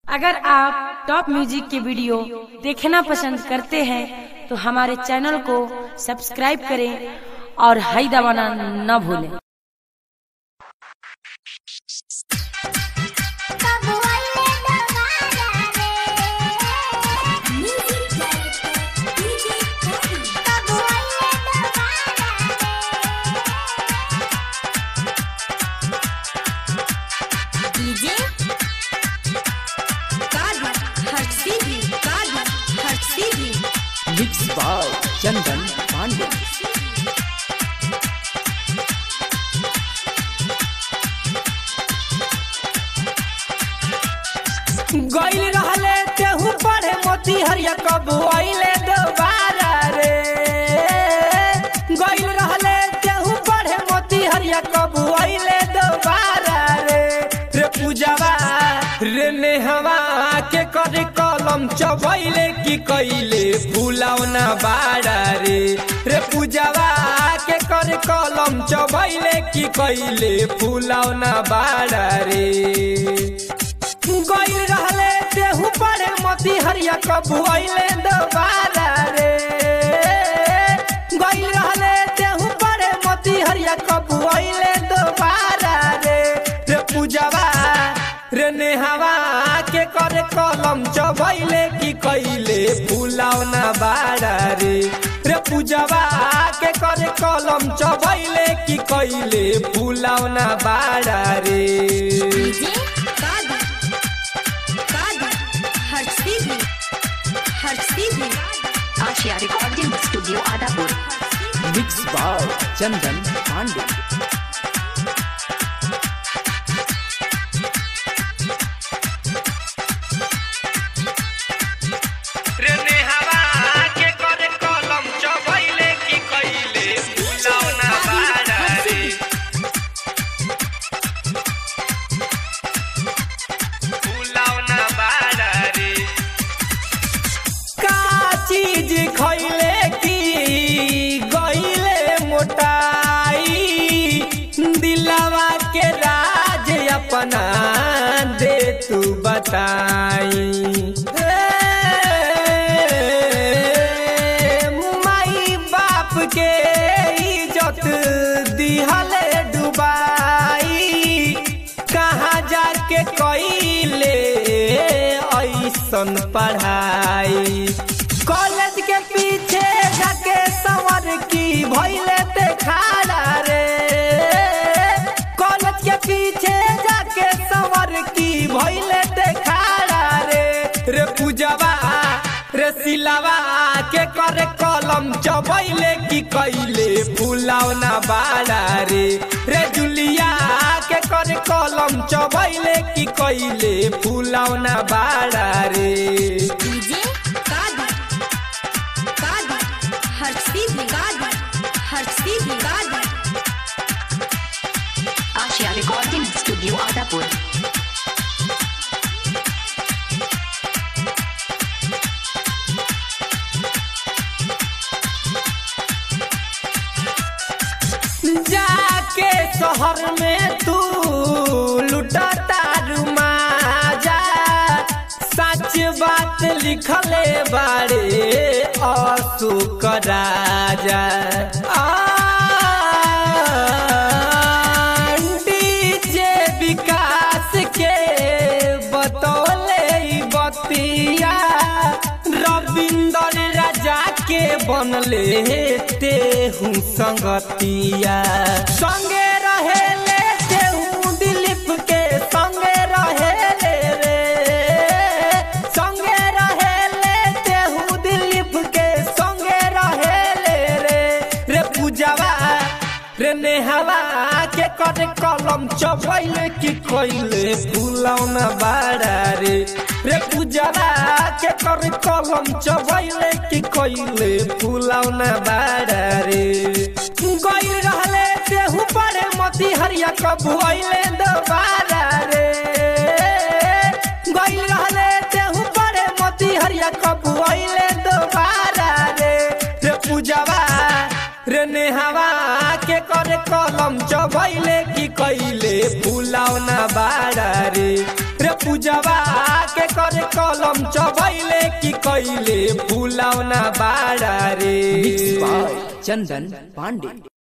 अगर आप top music के वीडियो देखना पसंद करते हैं तो हमारे चैनल को सब्सक्राइब करें और हाई दबाना न भूलें डीजे कादर हट सीधी कादर हट सीधी मिक्स बाय चंदन पांडे गइल रहले तेहू पढ़े मोती हरिया कब आइले दोबारा रे गइल रहले तेहू पढ़े मोती हरिया कब आइले दोबारा रे रे पूजावा रे नेहवा के करे कलम चबैले की कइले फुलावना बाड़ा रे रे पूजावा के करे कलम चबैले की कइले फुलावना बाड़ा रे गइल रहले देहू पड़े मोती हरिया कबू अइले दोबारा रे गइल रहले देहू पड़े मोती हरिया कबू अइले दोबारा रे रे पूजावा रे नेहवा के करे कलम चबैले की कइले फुलावना बाड़ा रे रे पूजावा के करे कलम चबैले की कइले फुलावना बाड़ा रे डीजे कादर कादर हट सीधी हट सीधी Ashiya recording studio Adapur mix by Chandan Pandey रे नेहवा के करे कलम चबैले की कइले फुलावना बाड़ा रे फुलावना बाड़ा रे का चीज खइले की गइले मोटाई दिलवा के राज अपना दे तू बताई ए, माई बाप के इज्जत दिहले डुबाई कहाँ जाके कइले ऐसन पढ़ाई कॉलेज के पीछे जाके संवर की भइले ते खाड़ा रे कॉलेज के पीछे जाके संवर की भइले ते खाड़ा रे रे पूजवा रे सिलावा के करे कलम चबैले की कइले फुलावना बाड़ा रे रे जुलिया के करे कलम चबैले की कइले फुलावना बाड़ा रे डीजे कादर कादर हट सीधी कादर हट सीधी कादर आशिया रिकॉर्डिंग स्टूडियो आदापुर जाके शहर में तू लुटाता रुमाजा सच बात लिखले बारे अशोक राजा डीजे विकास के बतौले ई बतिया रविंदर राजा के बनले तेहू संगतिया संगे रहेले तेहू दिलीप के संगे रहेले रे संगे रहेले तेहू दिलीप के संगे रहेले रे रे पूजावा रे नेहवा के करे कलम चबैले की कइले फुलौना बाड़ा रे रे पूजावा के करे कलम चबैले की कइले फुलौना बाड़ा रे गइल रहले देहू पड़े मोती हरिया कबू अइले दोबारा रे गइल रहले देहू पड़े मोती हरिया कबू अइले दोबारा रे रे पूजावा रे नेहवा के करे कलम चबैले की कइले फुलावना बाड़ा रे रे पूजवा के करे कलम चबैले की कैले फूलौना बाड़ा रे मिक्स बाय चंदन पांडे